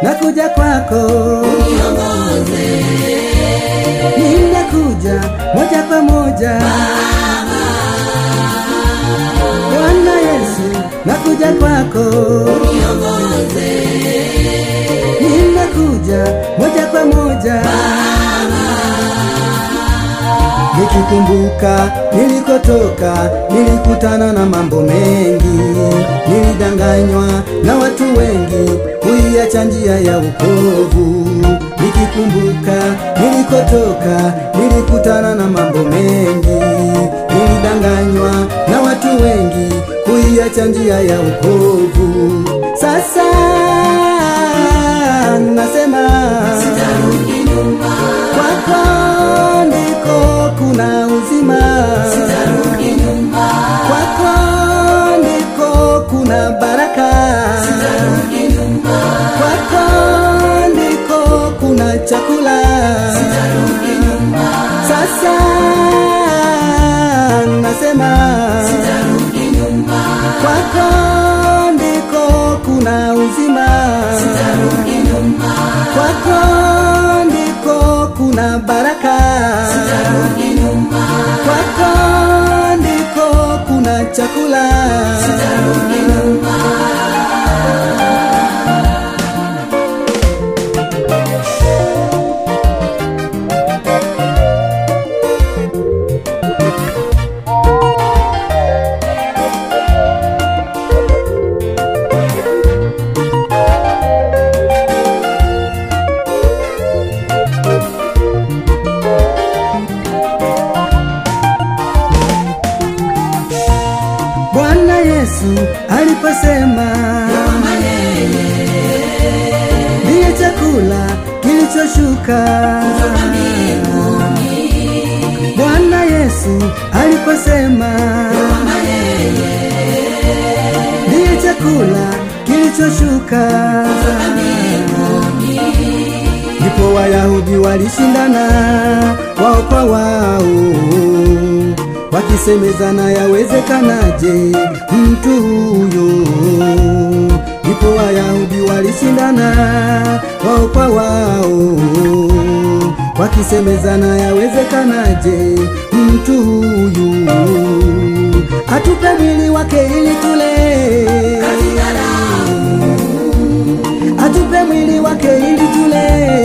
nakuja kwako niongoze ninakuja moja kwa moja Bwana Yesu nakuja kwako niongoze ninakuja moja kwa moja nikikumbuka nilikotoka nilikutana na mambo mengi nilidanganywa na watu wengi kuiacha njia ya ukovu nikikumbuka nilikotoka nilikutana na mambo mengi nilidanganywa na watu wengi kuiacha njia ya ukovu sasa nasema sitarudi nyuma kwako ndiko kuna uzima sitarudi nyuma kwako ndiko kuna baraka sitarudi nyuma kwako ndiko kuna chakula sitarudi nyuma sasa nasema sitarudi nyuma kwako ndiko kuna uzima sitarudi nyuma kwako ndiko kuna baraka sitarudi nyuma kwako ndiko kuna chakula sitarudi nyuma bwana yesu aliposema kama yeye ndiye chakula kilichoshuka mbinguni bwana yesu aliposema kama yeye ndiye chakula kilichoshuka mbinguni ndipo wayahudi walishindana wao kwa wao wakisemezana yawezekanaje mtu huyo ndipo wayahudi walishindana wao kwa wao wakisemezana yawezekanaje mtu huyu atupe mwili wake ili tule atupe mwili wake ili tule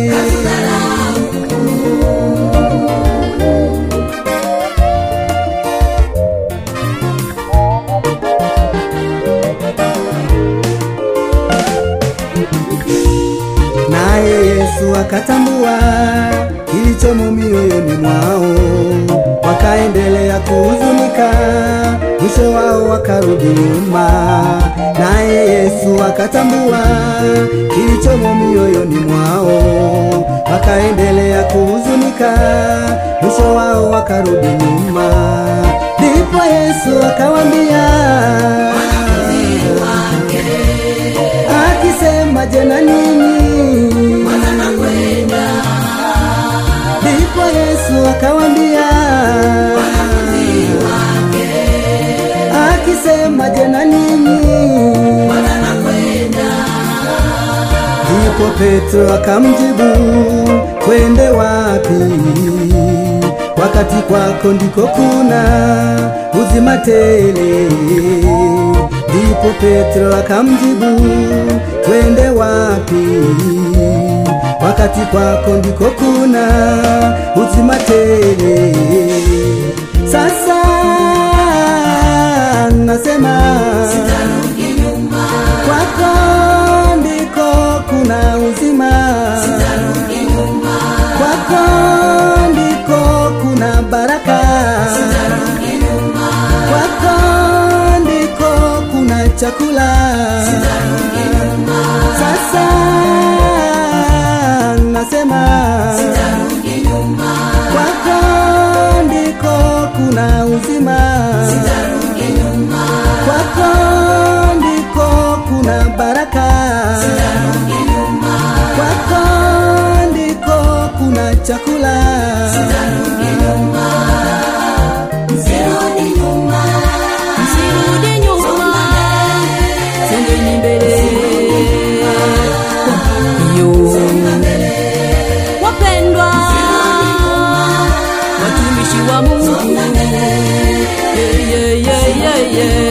naye yesu akatambua kilichomo mioyoni mwao wakaendelea kuhuzunika mwisho wao wakarudi nyuma naye yesu akatambua kilichomo mioyoni mwao wakaendelea kuhuzunika mwisho wao wakarudi nyuma ndipo yesu akawambia akisema jena nini ndipo yesu akawambia akisema jena nini ndipo petro akamjibu twende wapi wakati kwako ndiko kuna uzima tele ndipo petro akamjibu twende wapi wakati kwako ndiko kuna uzima tele sasa nasema sitarudi nyuma kwako ndiko kuna uzima sitarudi nyuma kwako ndiko kuna baraka sitarudi nyuma kwako ndiko kuna chakula sitarudi nyuma sasa nasema sitarudi nyuma kwako ndiko kuna uzima sitarudi nyuma kwako ndiko kuna baraka sitarudi nyuma kwako ndiko kuna chakula sitarudi nyuma msirudi nyuma Msirudi nyuma, songeni mbele. yeye